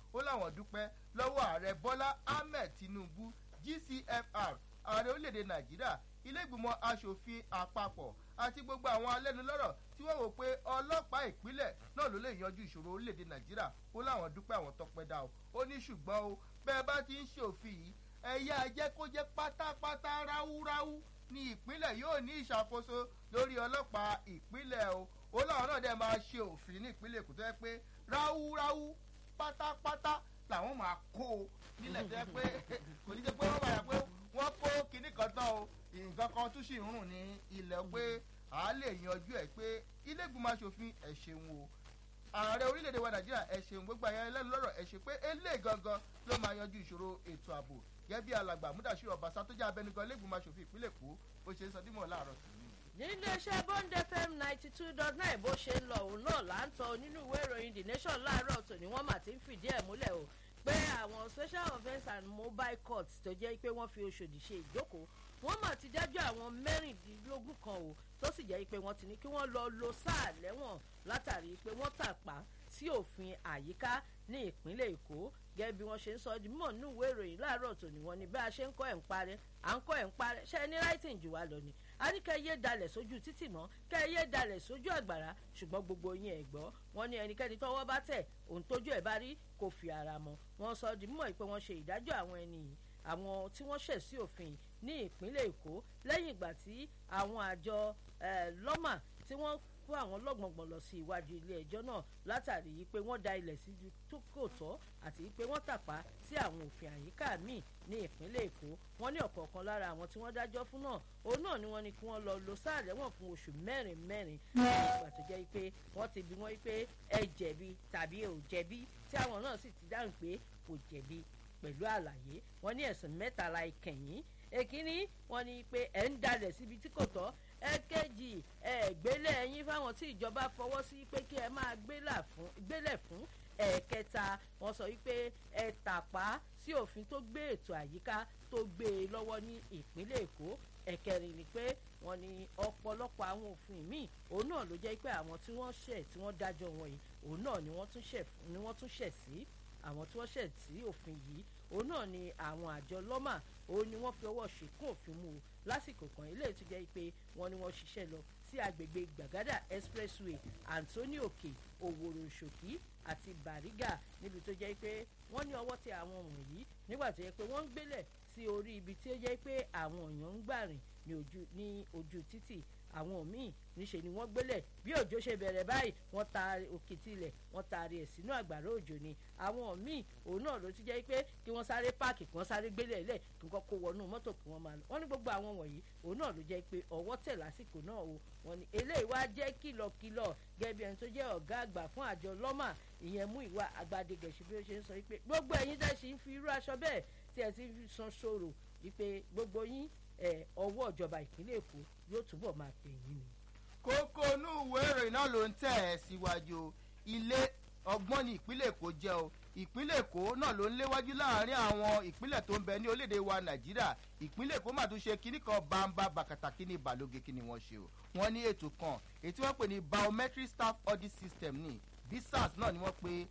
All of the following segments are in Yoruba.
ó láwọn dúpẹ́ lọ́wọ́ ààrẹ bọ́lá ahmed tinubu gcfr ààrẹ orílẹ̀-èdè nàìjíríà ilé ìgbìmọ̀ asòfin àpapọ̀ àti gbogbo àwọn alẹ́nulọ́rọ̀ tí wọ́n wò pé ọlọ́pàá ìpínlẹ̀ náà ló lè yanjú ìṣòro orílẹ̀-èdè nàìjíríà ó láwọn dúpẹ́ àwọn tọpẹ́ dá o ó ní ṣùgbọ́n o bẹ́ẹ̀ bá ti ń ṣe òfin yìí ẹ̀yà jẹ́ kó jẹ́ pátápátá ráúráú ní ìpínlẹ̀ yóò ní ìṣàkóso lórí ọlọ́pàá ìpínlẹ̀ o ó láwọn náà dẹ̀ máa ṣe òfin ní ìpínlẹ̀ èkó tó yẹ pé ráúráú pátápátá làwọn máa kó o nílẹ̀ tó yẹ pé kò ní jẹ́ pé wọ́n máa yà pé wọ́n kó kinní kan tán o nǹkan kan tún sì ń rùn ní ilẹ̀ pé à á lè yanjú ẹ̀ pé ilé ìgbìmọ̀ asòfin ẹ̀ ṣeun o ààrẹ orílẹ̀-èdè wa nàìjíríà ẹ̀ ṣeun gbogbo àyàn ẹlẹ́nu lọ́rọ̀ ẹ̀ ṣe pé eléyìí gangan ló máa yanjú ìṣòro ètò ààbò gẹ́gẹ́ bí alàgbà múdàṣírò ọbaṣá tó jẹ́ abẹnugan ilé ìgbìmọ̀ asòfin ìpínlẹ̀ èkó bó ṣe ń sọ dímọ̀ láàárọ̀ tòun níléeṣẹ́ bond fm ninety two dot nine bó ṣe ń lọ òun náà là ń tọ nínú ìwé ìròyìn the nation láàárọ̀ tòní wọ́n mà ti ń fìdí ẹ̀ múlẹ̀ o pé àwọn special offence and mobile courts tó jẹ́ pé wọ́n fi oṣòdì ṣe ìjókòó wọ́n mà ti dájọ́ àwọn mẹ́rìndínlógún kan o tó sì jẹ́ pé wọ́n ti ní kí wọ́n lọ lo sáà lẹ́wọ̀n látàrí pé wọ́n tàpá sí òfin àyíká ní ìpínlẹ̀ èkó gẹ́gẹ́ bí wọ́n ṣe ń sọ di mímọ̀ nínú ìwé ìròyìn láàárọ̀ tòní wọn ni bí a ṣe ń kọ́ ẹ̀ ń parẹ́ à ń kọ́ ẹ̀ ń parẹ́ ṣe ní writing jù wá lọ ni a ní kẹ́ yé dalẹ̀ sójú títì mọ́ kẹ́ yé dalẹ̀ sójú àgbàrá ṣùgbọ́n gbogbo yín ẹ̀ gbọ́ wọn ní ẹnikẹ́ni tọ́wọ́ bá tẹ̀ òun tójú ẹ̀ bá rí kò fi ara mọ́ wọn sọ di mímọ̀ pé wọ́n ṣe ìdájọ́ àwọn ẹni yìí àwọn tí wọ́n ṣẹ̀ sí òfin ní ìpínlẹ̀ èkó lẹ́yìn ìgbà tí àwọn àjọ lọ́mà tí wọ́n kó àwọn lọ́gbọ̀ngbọ̀n lọ sí iwájú ilé ẹjọ́ náà látàrí pé wọ́n da ilẹ̀ sí tó kò tọ́ àti pé wọ́n tàpá sí àwọn òfin àyíká míì ní ìpínlẹ̀ èkó wọ́n ní ọ̀kọ̀ọ̀kan lára àwọn tí wọ́n dájọ́ fún náà òun náà ni wọ́n ní kí wọ́n lọ lo sáà lẹ́wọ̀n fún oṣù mẹ́rin mẹ́rin ìgbà tó jẹ́ pé wọ́n ti bí wọ́n pé ẹ jẹ̀bi tàbí ò jẹ̀bi tí àwọn náà sì ti dáhùn pé kò jẹ̀bi pẹ̀lú àlàyé wọ́n ní ẹ̀sùn mẹ́tàlá ìkẹyìn èkínní wọ́n ní pé ẹ̀ ń dalẹ̀ síbi tí kò tọ́ ẹ̀kejì ẹ̀gbélé ẹ̀yìn fáwọn tí ìjọba fọwọ́ sí pé kí ẹ máa gbélẹ̀ fún ẹ̀ẹ̀kẹta wọ́n sọ wípé ẹ tàpá sí òfin tó gbé ètò àyíká tó gbé e lọ́wọ́ ní ìpínlẹ̀ èkó ẹ̀kẹrin ni pé wọ́n ní ọ̀pọ̀lọpọ̀ àwọn òfin míì òun náà ló jẹ́ pé àwọn tí wọ́n ṣẹ̀ tí wọ́n dájọ́ wọn yìí òun náà ni wọ́n tún ṣẹ̀ sí àwọn tí wọ́n ṣẹ̀ sí òfin yìí òun náà ni àwọn àjọ lọ́mà òun ni wọ́n fi ọwọ́ ṣìkún òfin mú o lásìkò kan ilé tó jẹ́ pé wọ́n ní wọ́n ṣiṣẹ́ lọ sí agbègbè gbàgádà expressway anthony òkè òwòrò ṣòkí àti bàrígà níbi tó jẹ́ pé wọ́n ní ọwọ́ tẹ àwọn wọ̀nyí nígbà tó yẹ pé wọ́n ń gbélẹ̀ sí orí ibi tí ó jẹ́ pé àwọn èèyàn ń gbà rìn ní ojú títì àwọn míì níṣẹ́ ni wọ́n gbélẹ̀ bí òjò ṣe bẹ̀rẹ̀ báyìí wọ́n ta òkè tilẹ̀ wọ́n taari ẹ̀ sínú àgbàrá òjò ni àwọn míì òun náà ló ti jẹ́ pé kí wọ́n sáré páàkì kí wọ́n sáré gbélẹ̀ lẹ̀ kí wọ́n kó wọnú mọ́tò kí wọ́n máa lọ wọ́n ní gbogbo àwọn wọ̀nyí òun náà ló jẹ́ pé ọwọ́ tẹ̀ lásìkò náà o wọ́n ní eléyìí wá jẹ́ kìlọ̀kìlọ̀ gẹ́gẹ́ bí ẹni tó jẹ́ ọ̀gá àgbà fún àjọ lọ́mà ìyẹn mú ìwà àgbàdegẹ̀ṣin bí ó ṣe ń sọ wípé gbogbo ẹ̀yin tẹ́ ṣe ń fi irú aṣọ bẹ́ẹ̀ tí ẹ ti ń san ṣòro wípé gbogbo yín ọwọ́ ìjọba ìpínlẹ̀ èkó yóò túbọ̀ máa pè yín ni kókó inú ìwé ìròyìn náà ló ń tẹ̀ ẹ́ síwájú ilé ọgbọ́n ní ìpínlẹ̀ èkó jẹ́ o ìpínlẹ̀ èkó náà ló ń léwájú láàrin àwọn ìpínlẹ̀ tó ń bẹ ní orílẹ̀-èdè wa nàìjíríà ìpínlẹ̀ èkó mà tún ṣe kinní kan bàǹbà bàkàtà kíní balóge kíní wọ́n ṣe o wọ́n ní ètò kan èyí tí wọ́n pè ní biometric staff audit system ní bisas náà ni wọ́n pe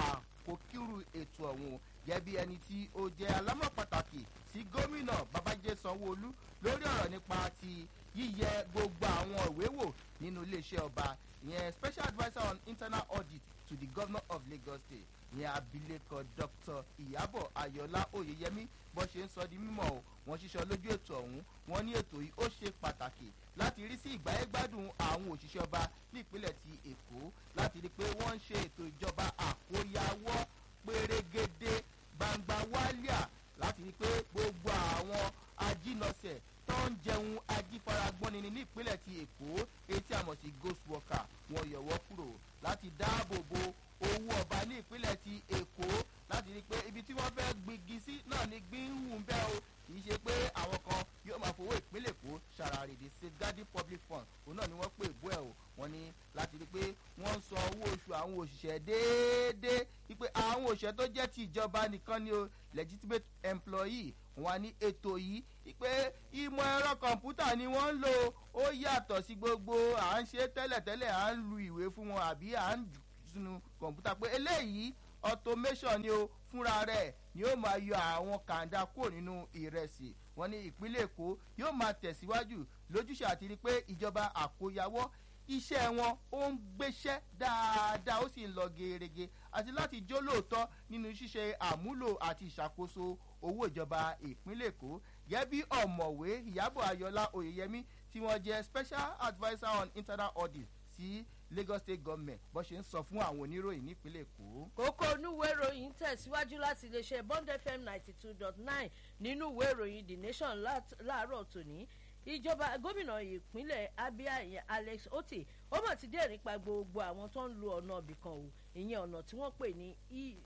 àkókírù ètò ọ̀hún gẹ́gẹ́ bí ẹni tí ó jẹ́ alámọ̀ pàtàkì sí gómìnà babájídé sanwó-olú lórí ọ̀rọ̀ nípa ti yíyẹ gbogbo àwọn ìwé wò nínú iléeṣẹ́ ọba ìyẹn special adviser on internal audit to the governor of lagos state ìyẹn abilékọ dr ìyàbọ̀ ayọ̀lá oyeyemi bó ṣe ń sọ di mímọ́ o wọ́n ṣiṣẹ́ lójú ètò ọ̀hún wọ́n ní ètò yìí ó ṣe pàtàkì láti rí sí ìgbáyégbádùn àwọn òṣìṣẹ́ ọba ní ìpínlẹ̀ ti èkó láti rí i pé wọ́n ń ṣe ètò ìjọba àkóyawọ́ pérégedé gbangba wálíà láti rí i pé gbogbo àwọn ajínọsẹ̀ tó ń jẹun ajífaragbọ́ni ní ìpínlẹ̀ ti èkó etí àmọ̀ sí ghost worker wọn yọ̀wọ́ kúrò láti dáàbò bo owó ọba ní ìpínlẹ̀ ti èkó láti rí i pé ibi tí wọ́n fẹ́ gbígi sí náà ni gbín ń hùn bẹ́ẹ̀ o kì í ṣe pé àwọn kan yóò máa fowó ìpínlẹ̀ èkó ṣàràrèdè safeguarding public fund òun náà ni wọ́n pè bú ẹ̀ o wọ́n ní láti rí i pé wọ́n ń san owó oṣù àwọn òṣìṣẹ́ déédéé wípé àwọn òṣìṣẹ́ tó jẹ́ ti ìjọba nìkan ni o legitimate employee wọn ní ètò yìí wípé ìmọ̀ ẹ̀rọ kọ̀ǹpútà ni wọ́n ń lò ó yàtọ̀ sí gbogbo à ń ṣe tẹ́lẹ̀tẹ́lẹ̀ à ń lu ìwé fún wọn àbí à ń jù sínú kọ̀ǹpútà pé eléyìí automation ni o fúnra rẹ̀ ni ó máa yọ àwọn kàńdá kúrò nínú ìrẹsì wọn ní ìpínlẹ̀ èkó yóò máa tẹ̀síwájú lójúṣe àti rí pé ìjọba àkóyawọ́ iṣẹ́ wọn ó ń gbéṣẹ́ dáadáa ó sì ń lọ gerege àti láti jó lóòótọ́ nínú ṣíṣe àmúlò àti ìṣàkóso owó ìjọba ìpínlẹ̀ èkó gẹ́gẹ́ bí ọ̀mọ̀wé ìyábọ̀ ayọ̀lá oyèyẹmí tí wọ́n jẹ́ special adviser on internal audit sí lagos state government bó ṣe ń sọ fún àwọn oníròyìn nípínlẹ̀ èkó. kókó onúwèé ìròyìn tẹ̀síwájú láti iléeṣẹ́ bond fm ninety two dot nine nínú ìwé ìròyìn the nation láàárọ̀ tòní ìjọba gómìnà ìpínlẹ̀ abia ìyẹn alex oti ó mọ̀ ti dé nípa gbogbo àwọn tó ń lo ọ̀nà ibìkan o ìyẹn ọ̀nà tí wọ́n pè ní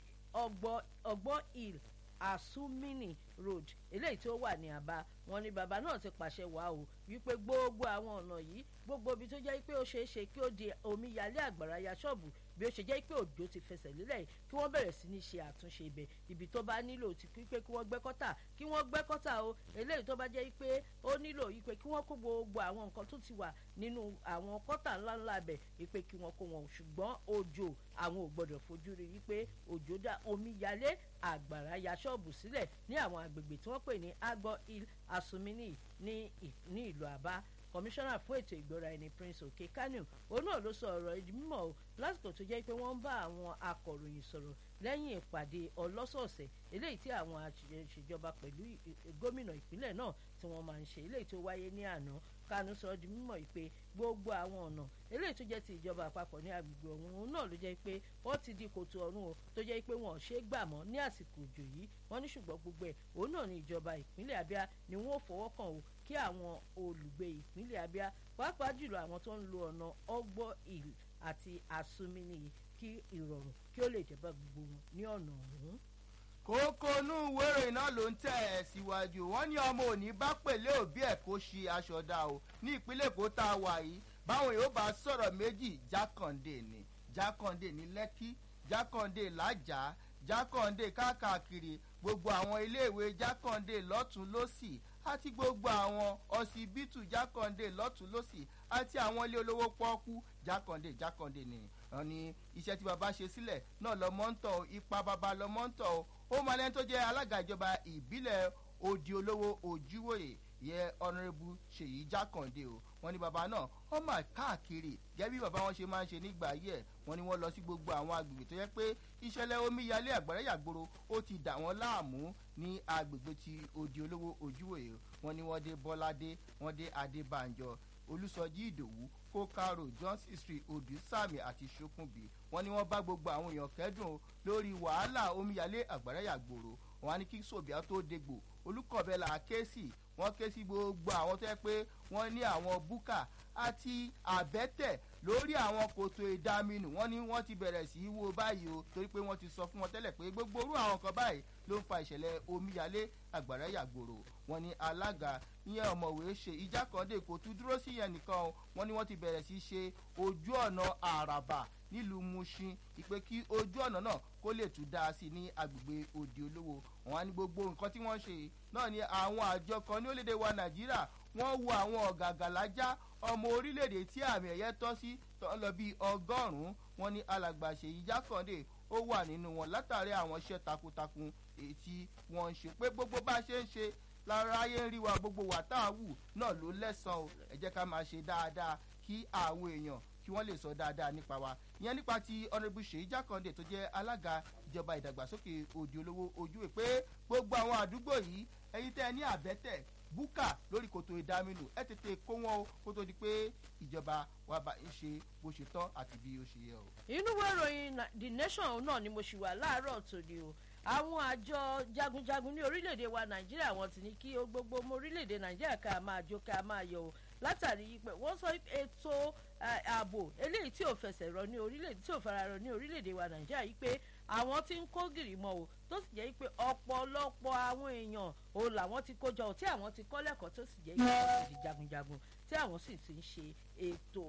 ọgbọ́n hill asumini road eléyìí tí ó wà ní àbá wọn ni bàbá náà ti pàṣẹ wá o wípé gbogbo àwọn ọ̀nà yìí gbogbo ibi tó jẹ́ pé ó ṣeé ṣe kí ó di omíyalé àgbàrá ya ṣọ́ọ̀bù bí ó ṣe jẹ́ pé òjò ti fẹsẹ̀ lélẹ̀ kí wọ́n bẹ̀rẹ̀ sí ní ṣe àtúnṣe ibẹ̀ ibi tó bá nílò ti pípé kí wọ́n gbẹ́ kọ́tà kí wọ́n gbẹ́ kọ́tà o eléyìí tó bá jẹ́ pé ó nílò ipe kí wọ́n kó gbogbo àwọn nǹkan tó ti wà nínú àwọn kọ́tà ńláńlá bẹ̀ ipe kí wọ́n kó wọn ṣùgbọ́n òjò àwọn ò gbọ́dọ̀ fojú rí wípé òjò dá omíyalé àgbàrá ya ṣọ́ọ̀bù sílẹ̀ ní àwọn àgbègbè tí wọ́n pè ní agbọ́ hill asumini ní ìlú àbá kọmíṣánná fún ètò ìgbọ́ra ẹni prince òkè kánú òun náà ló sọ ọ̀rọ̀ ìdí mímọ́ o lásìkò tó jẹ́ pé wọ́n ń bá àwọn akọ̀ròyìn sọ̀rọ̀ lẹ́yìn ìpàdé ọlọ́sọ̀ọ̀sẹ̀ eléyìí tí àwọn àṣejọba pẹ̀lú gómìnà ìpínlẹ̀ náà tí wọ́n máa ń ṣe eléyìí tó wáyé ní àná kánú sọ di mímọ̀ pé gbogbo àwọn ọ̀nà eléyìí tó jẹ́ ti ìjọba àpapọ̀ ní agbègbè ọ̀hún náà ló jẹ́ pé wọ́n ti di kòtò ọ̀run o tó jẹ́ pé wọ́n ṣe é gbà mọ́ ní àsìkò òjò yìí wọ́n ní ṣùgbọ́n gbogbo ẹ̀ òun náà ní ìjọba ìpínlẹ̀ abia ni wọ́n fọwọ́ kàn o kí àwọn olùgbé ìpínlẹ̀ abia pàápàá jùlọ àwọn tó ń lo ọ̀nà ọgbọ́ ìlú àti àsomini kí ìrọ̀rùn kí ó lè jẹ́ bá gbogbo wọn ní ọ̀nà ọ̀hún kókó inú ìwé ìròyìn náà ló ń tẹ̀ ẹ́ síwájú wọ́n ní ọmọ òní bá pèlé òbí ẹ̀ kó ṣe aṣọ dá o ní ìpínlẹ̀ èkó tá a wà yìí báwọn yóò bá sọ̀rọ̀ méjì jákàndé ni jákàndé ní lẹ́kí jákàndé lájà jákàndé káàkiri gbogbo àwọn iléèwé jákàndé lọ́tún lọ́sì àti gbogbo àwọn ọsibítù jákàndé lọ́tún lọ́sì àti àwọn ilé olówó pọ́ọ́kú jákàndé jákàndé ni wọn ní iṣẹ́ tí baba ṣe sílẹ̀ náà lọ́mọ́ ń tọ̀ ipa baba lọ́mọ́ ń tọ̀ ó máa lẹ́ni tó jẹ́ alága ìjọba ìbílẹ̀ odi olówó ojúwòye yẹ ọ̀nàrẹ́bù ṣèyí jákàndé o wọn ní baba náà wọn máa káàkiri gẹ́gẹ́ bí baba wọn ṣe máa ń ṣe nígbà yẹ wọn ni wọn lọ sí gbogbo àwọn agbègbè tó yẹ pé ìṣẹ̀lẹ̀ omíyalé àgbàrá yàgboro ó ti dà wọ́n láàmú ní agbègbè ti odi olówó ojúwòye wọn ni wọ́n dé bọ́ládé wọ́n dé adébànjọ olùsọjí ìdòwú kókàrò johnson street odù sàmì àti sokunbi wọn ni wọn bá gbogbo àwọn èèyàn kẹdùn lórí wàhálà omíyalé àgbàrá yàgboro wọn á ní kí sòbíà tó dégbò olùkọ̀bẹ́là ké sí wọ́n ké sí gbogbo àwọn tó yẹ pé wọ́n ní àwọn búkà àti àbẹ́tẹ̀ lórí àwọn kòtò ìdáminù wọ́n ní wọ́n ti bẹ̀rẹ̀ sí í wo báyìí o torí pé wọ́n ti sọ fún wọn tẹ́lẹ̀ pé gbogbo orú àwọn kan báyìí ló ń fa ìṣẹ̀lẹ̀ omíyalé àgbàrá yàgbòrò wọn ní alága ìyẹn ọ̀mọ̀wé ṣe ìjákàndé kò tún dúró sí yẹn nìkan o wọ́n ní wọ́n ti bẹ̀rẹ̀ sí í ṣe ojú ọ̀nà àràbà nílùú mushin ìpè kí ojú ọ̀nà náà kó lè tún dáa sí i ní agbègbè òde olówó wọn á ní gbogbo nǹkan tí wọ́n ṣe náà ni àwọn àjọ kan ní orílẹ̀-èdè wa nàìjíríà wọ́n wo àwọn ọ̀gàgàlájà ọmọ orílẹ̀-èdè tí àmì ẹ̀yẹ tọ́ sí tó ń lọ bíi ọgọ́rùn-ún wọn ní alàgbàṣe ìjákàndé ó wà nínú wọn látàrí àwọn iṣẹ́ takuntakun èyí tí wọ́n ń ṣe pé gbogbo bá a ṣe ń ṣe lára ayé ń rí wa gbogbo wà tá à wù náà ló lẹ́sàn-án o ẹ jẹ́ ká máa ṣe dáadáa kí àwọn èèyàn kí wọ́n lè sọ dáadáa nípa wa ìyẹn nípa ti honourable ṣèyí jákàndé tó jẹ́ alága ìjọba ìdàgbàsókè òdi olówó ojú ẹ̀ pé gbogbo àwọn àdúgbò yìí ẹyin tẹ́ ẹ ní àbẹ́tẹ̀ búkà lórí kòtò ìdáminù ẹ tètè kó wọn o kó tó di pé ìjọba wa bá ń ṣe bó ṣe tán àti bí ó ṣe yẹ o. inú ìwé ìròyìn the nation náà ni mo ṣì wà láàárọ̀ tòde o àwọn àjọ jagunjagun ní orílẹ̀-èdè wa nàìjíríà wọn ti ní kí gbogbo ọmọ orílẹ̀-èdè nàìjíríà ká máa jó ká máa yọ o látàrí pé wọ́n sọ ètò ààbò eléyìí tí ò fẹsẹ̀ rọ ní orílẹ̀-èdè tí ò fara rọ ní orílẹ̀-èdè wa nàìjíríà yìí pé àwọn ti ń kó gìrì mọ́ o tó sì jẹ́ pé ọ̀pọ̀lọpọ̀ àwọn èèyàn òun làwọn ti kó jọ tí àwọn ti kọ́ lẹ́kọ̀ọ́ tó sì jẹ́ pé wọ́n ti di jagunjagun tí àwọn sì ti ń ṣe ètò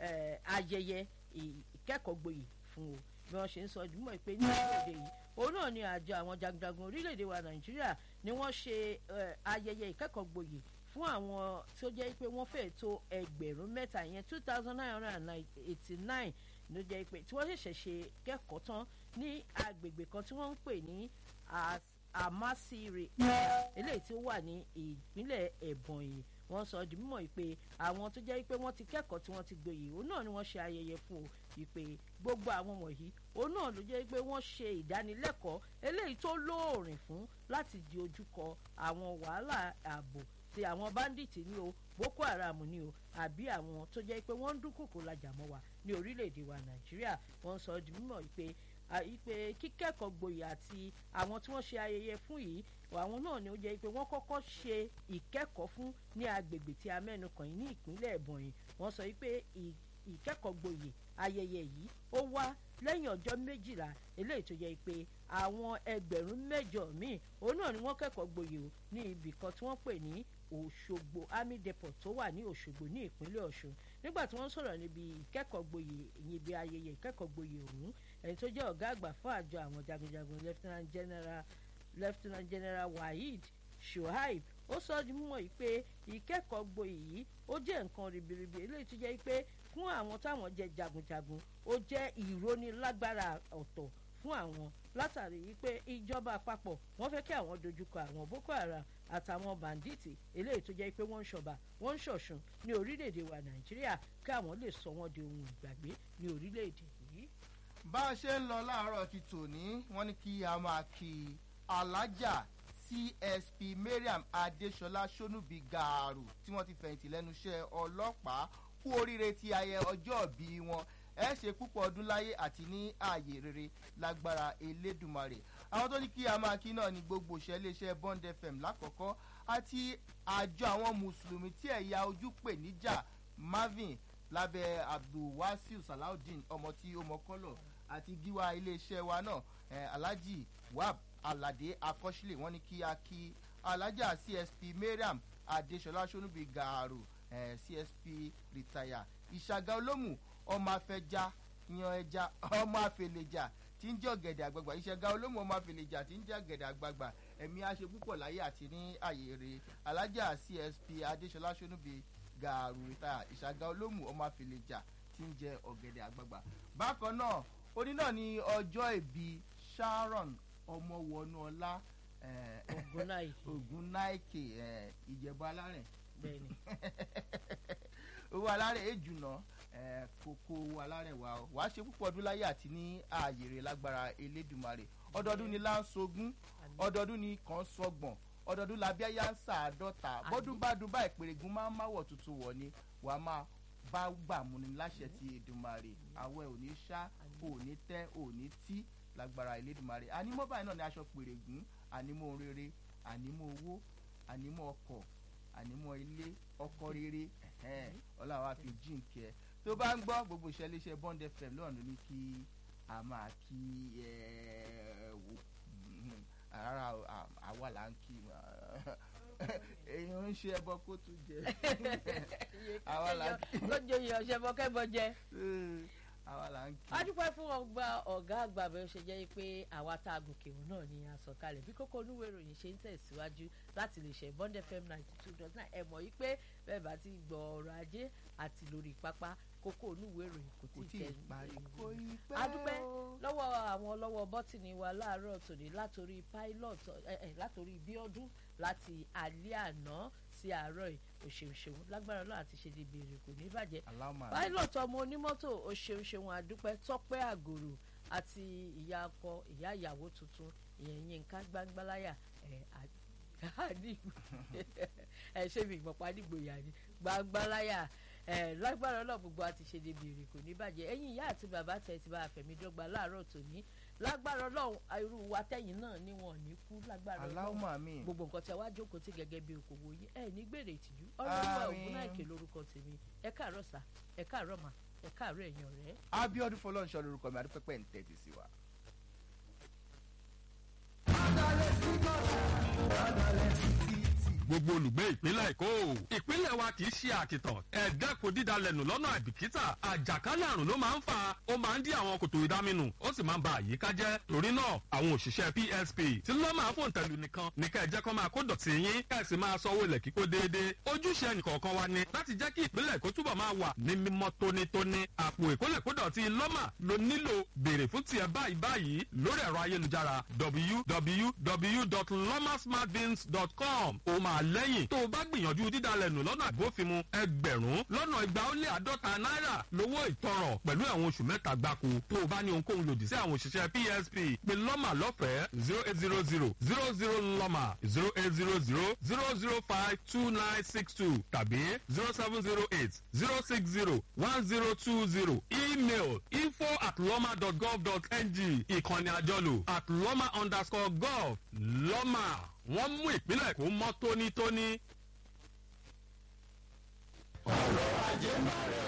ayẹyẹ ìkẹ́kọ̀ọ́ gboyè fún o bí wọ́n ṣe ń sọ jùmọ̀ pé ní orílẹ̀-èdè yìí òun náà ni àjọ àwọn jagunjagun orílẹ̀-èdè wa nàìjíríà ni wọ́n ṣe ayẹyẹ ìkẹ́kọ̀ọ́ gboyè fún àwọn tí ó jẹ́ pé wọ́n fẹ́ tó ẹgbẹ̀rún mẹ́ta yẹn two thousand nine hundred and eighty nine ló jẹ́ pé tí wọ́n ṣẹ̀ṣẹ̀ ṣe kẹ́kọ̀ọ́ tán ní agbègbè kan tí wọ́n ń pè ní amasire eléyìí tí ó wà ní ìpínlẹ̀ ẹ̀bọ̀nyì wọ́n sọ di mímọ̀ pé àwọn tó jẹ́ pé wọ́n ti kẹ́kọ̀ọ́ tí wọ́n ti gboyè òun náà ni wọ́n ṣe ayẹyẹ fún o ìpè gbogbo àwọn wọ̀nyí òun náà ló jẹ́ pé wọ́n ṣe ìdánilẹ́kọ̀ọ́ eléyìí tó lóòrìn fún láti di ojúkọ àwọn wàhálà ààbò ti àwọn báńdíìtì ní o boko haram ní o àbí àwọn tó jẹ́ pé wọ́n ń dúnkòkò lajà mọ́ wa ní orílẹ̀-èdè wa nàìjíríà wọ́n sọ di mímọ̀ pé ìpè kíkẹ́kọ̀ọ́ gboyè àti àwọn tí wọ́n ṣe ayẹyẹ fún yìí àwọn náà ni ó jẹ́ pé wọ́n kọ́kọ́ ṣe ìkẹ́kọ̀ọ́ fún ní agbègbè tí a mẹ́nu kàn yìí ní ìpínlẹ̀ ẹ̀bọ̀nyì wọ́n sọ pé ìkẹ́kọ̀ọ́ gboyè ayẹyẹ yìí ó wá lẹ́yìn ọjọ́ méjìlá eléyìí tó jẹ́ pé àwọn ẹgbẹ̀rún mẹ́jọ míì òun náà ni wọ́n kẹ́kọ̀ọ́ gboyè o ní ibì kan tí wọ́n pè ní òṣogbo army depot tó wà ní òṣogbo ní ìpínlẹ̀ ọ̀ṣun nígbà tí wọ́n sọ̀rọ̀ níbi ìkẹ́kọ̀ọ́ gboyè níbi ayẹyẹ ìkẹ́kọ̀ọ́ gboyè ọ̀hún ẹni tó jẹ́ ọ̀gá àgbà fún àjọ àwọn jagunjagun lieutenant general lieutenant general waheed shoaib ó sọ ọ́ di mímọ̀ yìí pé ìkẹ́kọ̀ọ́ gboyè yìí ó jẹ́ nǹkan ribiribi eléyìí tó jẹ́ pé fún àwọn táwọn jẹ́ jagunjagun ó jẹ́ ìrónilágbára ọ̀tọ̀ fún àwọn látàrí wípé ìjọba àpapọ̀ wọ́n fẹ́ kí àwọn dojúkọ àwọn boko haram àtàwọn bàǹdíìtì eléyìí tó jẹ́ pé wọ́n ń ṣọba wọ́n ń ṣọ̀ṣun ní orílẹ̀-èdè wa nàìjíríà kí àwọn lè sọ wọ́n di ohun ìgbàgbé ní orílẹ̀-èdè yìí. bá a ṣe ń lọ láàárọ̀ ti tòní wọ́n ní kí a máa kí alájà csp mariam adesola sonubi gaaru tí wọ́n ti fẹ̀yìntì lẹ́nu iṣẹ́ ọlọ́pàá kú oríire ti ayẹ ọjọ́ bí wọn ẹ ṣe púpọ̀ ọdún láyé àti ní ààyè rere lágbára elédùnmarè àwọn tó ní kí a máa kí náà ní gbogbo ìṣẹ́léeṣẹ́ bond fm lákọ̀ọ́kọ́ àti àjọ àwọn mùsùlùmí tí ẹ̀yà ojú pè níjà marvin lábẹ́ abdulwasiu salawudeen ọmọ tí ó mọ kọ́lọ̀ àti gíwá iléeṣẹ́ wa náà eh, alhaji wab alade akọ́sílẹ̀ wọ́n ní kí a kí alájà csp mariam adesola sonubi gaaro eh, csp retire ìṣàgà olómù ọmọ afẹja yan ẹja ọmọ afẹlẹjà tí ń jẹ́ ọ̀gẹ̀dẹ̀ àgbàgbà ìṣẹ̀gà olómù ọmọ afẹlẹjà tí ń jẹ́ ọ̀gẹ̀dẹ̀ àgbàgbà ẹ̀mí àṣẹ púpọ̀ láyé àti ní àyè rè alájà csp adéṣọlá sọnùbí gàrú ìta ìṣàgà olómù ọmọ afẹlẹjà tí ń jẹ́ ọ̀gẹ̀dẹ̀ àgbàgbà. bákan náà oní náà ní ọjọ́ ìbí sharon ọmọwọnúọlá ogun naike ìjẹ̀bú alárẹ̀ bẹ́ẹ̀ni owó alárẹ̀ èjùnà kókó owó alárẹ̀ wa o wàá ṣe púpọ̀ ọdún láyé àti ní ààyè rẹ̀ lágbára elédùnmarè ọdọọdún ni láǹṣogún ọdọọdún ni kàn sọgbọ̀n ọdọọdún làbí ẹ̀yà ń sàádọ́ta bọ́dún bá dún bá ìpèrègùn máa ń máwọ̀ tuntun wọ̀ ni wàá máa bá gbà mú ni láṣẹ ti èdùnmarè àwẹ̀ ò ní ṣá ò ní tẹ́ ò ní tí lágbára elédùnmarè ànímọ́ báyìí náà ni aṣọ pèrègùn ànímọ́ rere ànímọ́ owó ànímọ́ ọkọ̀ ànímọ́ ilé ọkọ̀ rere ọlọ́wà fi jíǹkẹ́ tó bá ń gbọ́ gbogbo iṣẹ́ iléeṣẹ́ bond fm lọ́wọ́ ló ní kí a máa kí ẹ wò rárá àwa là ń kí èèyàn ń ṣe ẹbọ kó tún jẹ àwa là ń kí lójó yìí ọ̀sẹ̀ bọ́kẹ́bọ jẹ. àwa là ń kí. a dúpẹ́ fún ọgbà ọ̀gá àgbà bẹ́ẹ̀ ṣe jẹ́ pé àwa tá a gòkè òun náà ni a sọ kalẹ̀ bí kókó onúwé ìròyìn ṣe ń tẹ̀síwájú láti lè ṣe bond fm ninety two dot nine ẹ̀ mọ̀ yí pé bẹ́ẹ̀ bá ti gbọ́ ọ̀rọ̀ ajé àti lórí pápá kókó onúwé ìròyìn kò tí ì tẹ̀ a dúpẹ́ lọ́wọ́ àwọn lọ́wọ́ bọ́tìnì wa láàárọ̀ tòní látòrí pilot látòrí bíọ́dún láti alẹ́ àná sí àárọ̀ òṣèṣeun lágbára náà àti ṣe dìbò èrè kò ní bàjẹ́ pilot ọmọ onímọ́tò òṣèṣeun àdúpẹ́ tọ́pẹ́ àgòrò àti ìyá akọ ìyá ìyàwó tuntun ìyẹn yínká gbangbalaya ẹ ṣé mi ìmọ̀pá nígboyà ni gbangbalaya lágbára náà gbogbo àti ṣe dìbò èrè kò ní bàjẹ́ ẹ̀yin ìyá àti bàbá tẹ̀ ti bá àfẹ̀mí dọ́gba láàárọ̀ tòní lágbára ọlọ́run irú wa tẹ̀yìn náà ni wọn ò ní kú lágbára ọlọ́run gbogbo nǹkan tí a wá jókòó tí gẹ́gẹ́ bí okòwò yìí ẹ ní gbèrè ìtìjú ọlọ́run ọ̀gbun náà kè lórúkọ tèmi ẹ káàárọ̀ sà ẹ káàárọ̀ mà ẹ káàárọ̀ ẹ̀yìn ọ̀rẹ́. abiodun fọlọ́nṣọ́ lorúkọ mi adúpẹ́pẹ́ ń tẹ́tí sí wa. gbogbo olùgbé ìpínlẹ̀ èkó ìpínlẹ̀ wa kì í ṣe àkìtàn ẹ̀ẹ́dẹ́kun dídalẹ̀nù lọ́nà àìbìkítà àjàkálẹ̀ àrùn ló máa ń fa ó máa ń dí àwọn kòtò ìdáminù ó sì máa ń ba àyíká jẹ́ torí náà àwọn òṣìṣẹ́ psp tí ló máa fòun tẹ̀lú nìkan ní kẹ́ ẹ jẹ́ kó máa kó dọ̀tí yín kẹ́ ẹ sì máa sanwó ilẹ̀ kíkó déédéé ojúṣe ẹnìkọ̀ọ̀kan wa ni láti jẹ́ kí ìpínlẹ̀ èkó túbọ̀ máa wà ní mímọ́ tónítóní àpò ìkólẹ̀kódọ̀tí lọ́mà ló nílò béèrè fún tiẹ̀ báyìí báyìí lórí ẹ̀rọ ayélujára www.lomasmartbins.com ó máa lẹ́yìn tó o bá gbìyànjú dídalẹ̀nù lọ́nà àbófinmu ẹgbẹ̀rún lọ́nà igba ó lé àádọ́ta náírà lówó ìtanràn pẹ̀lú ẹ̀wọ̀n oṣù mẹ́ta gbáko tó o bá ní ohunkóhun lòdì sí àwọn òṣìṣẹ́ psp pé lọ́mà lọ́fẹ̀ẹ́ zero eight zero zero zero zero lọ́mà zero eight zero zero zero zero five two nine six two tàbí zero seven zero eight zero six zero one zero two zero email info at lọ́mà dot gov dot ng ìkànnì àjọlò at lọ́mà underscore gov lọ́mà wọ́n mú ìpínlẹ̀ kó mọ́ tónítóní. ọ̀rọ̀ ajé máa rẹ̀